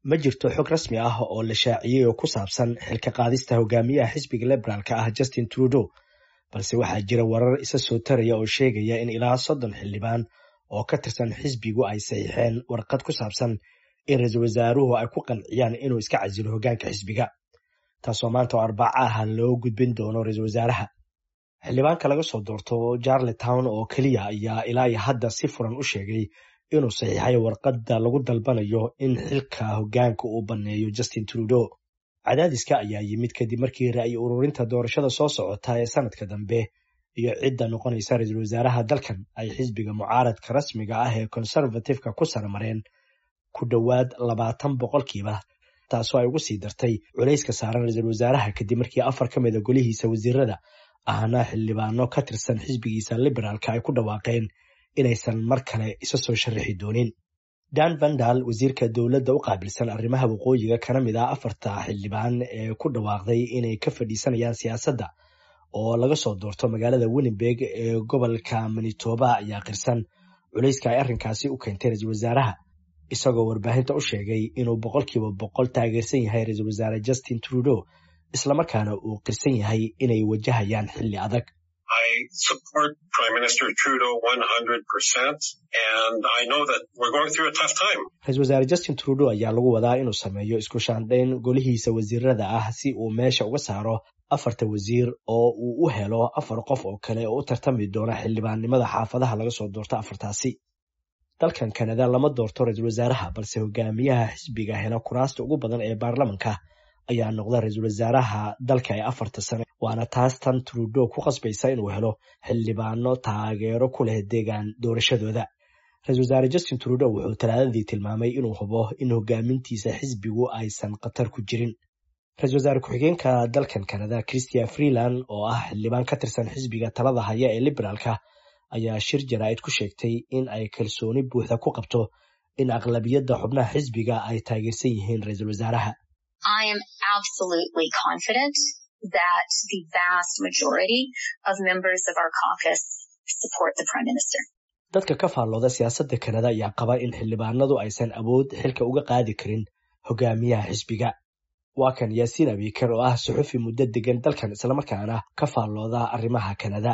ma jirto xog rasmi ah oo la shaaciyey oo ku saabsan xilka qaadista hogaamiyaha xisbiga liberaalka ah justin trudeau balse waxaa jira warar isa soo taraya oo sheegaya in ilaa soddon xildhibaan oo ka tirsan xisbigu ay saxiixeen warqad ku saabsan in ra-iisul wasaaruhu ay ku qanciyaan inuu iska casilo hoggaanka xisbiga taasoo maanta oo arbaca ah loo gudbin doono ra-iisul wasaaraha xildhibaanka laga soo doorto jarletown oo keliya ayaa ilaa iyo hadda si furan u sheegay inuu saxiixay warqadda lagu dalbanayo in xilka hoggaanka uu banneeyo justin trudeau cadaadiska ayaa yimid kadib markii ra'yi ururinta doorashada soo socota ee sanadka dambe iyo cidda noqonaysa ra-iisul wasaaraha dalkan ay xisbiga mucaaradka rasmiga ah ee conservativeka ku saramareen ku dhowaad labaatan boqolkiiba taasoo ay ugu sii dartay culayska saaran ra-iisul wasaaraha kadib markii afar ka mida golihiisa wasiirada ahna xildhibaano ka tirsan xisbigiisa liberaalka ay ku dhawaaqeen inaysan mar kale isa soo sharaxi doonin dan vandal wasiirka dowladda u qaabilsan arrimaha waqooyiga kana mid ah afarta xildhibaan ee ku dhawaaqday inay ka fadhiisanayaan siyaasadda oo laga soo doorto magaalada winnenberg ee gobolka manitoba ayaa qirsan culayska ay arrinkaasi u keentay ra-iisul wasaaraha isagoo warbaahinta u sheegay inuu boqolkiiba boqol taageersan yahay ra-iisul wasaare justin trudeau islamarkaana uu qirsan yahay inay wajahayaan xilli adag I support Prime Minister Trudeau 100%, and I know that we're going through a tough time. ra-iisul wasaare justin trudeau ayaa lagu wadaa inuu sameeyo isku shaandhayn golihiisa wasiirada ah si uu meesha uga saaro afarta wasiir oo uu u helo afar qof oo kale oo u tartami doona xildhibaannimada xaafadaha laga soo doorto afartaasi dalkan kanada lama doorto ra-iisul wasaaraha balse hogaamiyaha xisbiga hela kuraasta ugu badan ee baarlamanka ayaa noqda ra-iisul wasaaraha dalka ee afarta sane waana taas tan trudeau ku qasbaysa inuu helo xildhibaano taageero ku leh deegaan doorashadooda ra-iisul wasaare justin trudeau wuxuu talaadadii tilmaamay inuu hubo in hogaamintiisa xisbigu aysan khatar ku jirin ra-iisul wasaare ku-xigeenka dalkan kanada christia freeland oo ah xildhibaan ka tirsan xisbiga talada haya ee liberaalka ayaa shir jaraa'id ku sheegtay in ay kalsooni buuxda ku qabto in aqlabiyadda xubnaha xisbiga ay taageersan yihiin ra-iisul wasaaraha I am absolutely confident that the vast majority of members of our caucus support the Prime Minister. dadka ka faallooda siyaasadda kanada ayaa qaba in xildhibaanadu aysan awood xilka uga qaadi karin hogaamiyaha xisbiga waa kan yaasiin abiikar oo ah suxufi muddo degan dalkan islamarkaana ka faallooda arrimaha kanada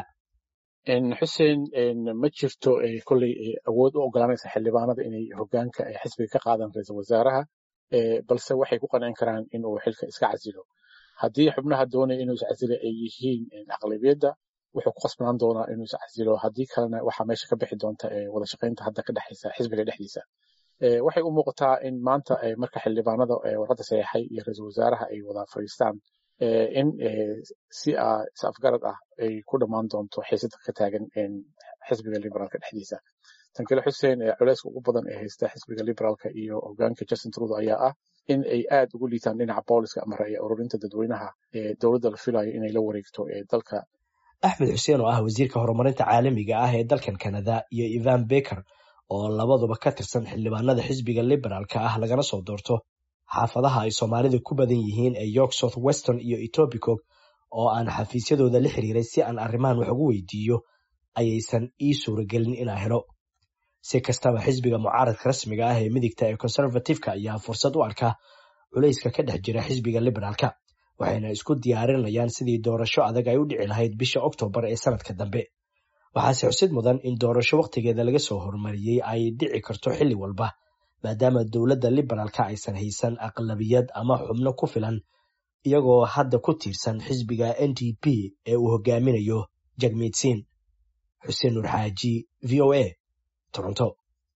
xuseen ma jirto kolley awood u ogolaanaysa xildhibaanada inay hogaanka xisbiga ka qaadaan ra-iisul wasaaraha balse waxay ku qancin karaan in uu xilka iska casilo haddii xubnaha doonaya inuu iscasilo ay yihiin aqlabiyadda wuxuu ku qasbanaan doonaa inuu iscasilo haddii kalena waxaa meesha ka bixi doonta wada shaqaynta hadda ka dhexaysa xisbiga dhexdiisa waxay u muuqataa in maanta marka xildhibaanada warqadda saxeexay iyo ra-iisul wasaaraha ay wada fadhiistaan in si is afgarad ah ay ku dhammaan doonto xiisada ka taagan xisbiga liberaalka dhexdiisa tan kale xuseen culeyska ugu badan ee haysta xisbiga liberaalka iyo hogaanka justin trudeau ayaa ah in ay aad ugu liitaan dhinaca booliska ama ra'yi ururinta dadweynaha ee dowladda la filayo inay la wareegto ee dalka axmed xuseen oo ah wasiirka horumarinta caalamiga ah ee dalkan kanada iyo ivan beker oo labaduba ka tirsan xildhibaanada xisbiga liberaalka ah lagana soo doorto xaafadaha ay soomaalida ku badan yihiin ee york south weston iyo etobicog oo aan xafiisyadooda la xiriiray si aan arrimahan wax ugu weydiiyo ayaysan ii suuragelin inaa helo si kastaba xisbiga mucaaradka rasmiga ah ee midigta ee conservativeka ayaa fursad u arka culayska ka dhex jira xisbiga liberaalka waxayna isku diyaarinayaan sidii doorasho adag ay u dhici lahayd bisha oktoobar ee sanadka dambe waxaase xusid mudan in doorasho wakhtigeeda laga soo horumariyey ay dhici karto xilli walba maadaama dowladda liberaalka aysan haysan aqlabiyad ama xubno ku filan iyagoo hadda ku tiirsan xisbiga n d p ee uu hogaaminayo jagmiidsiin xuseen nuur xaaji v o a toronto